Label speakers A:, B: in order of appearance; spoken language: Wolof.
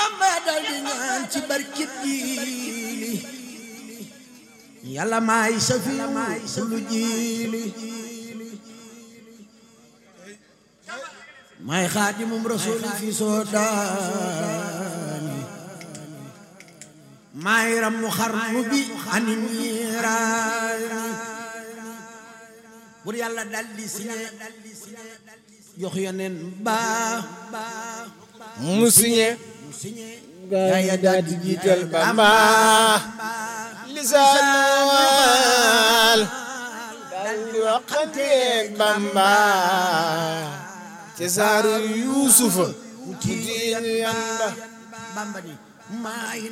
A: bamba dal di ñaan ci barkib jiili yàlla maay safi lu jiili maay xaadimum rasuli fi soodaani maay ramu xarnu bi ani niiraani bur yàlla dal di signé jox yoneen baa
B: mu signé gaa yi daal di jiital Bamba lisaanal daal di waxanteeg Bamba ci saaru Yuusufa mu diin yan ba
A: bamba ni maay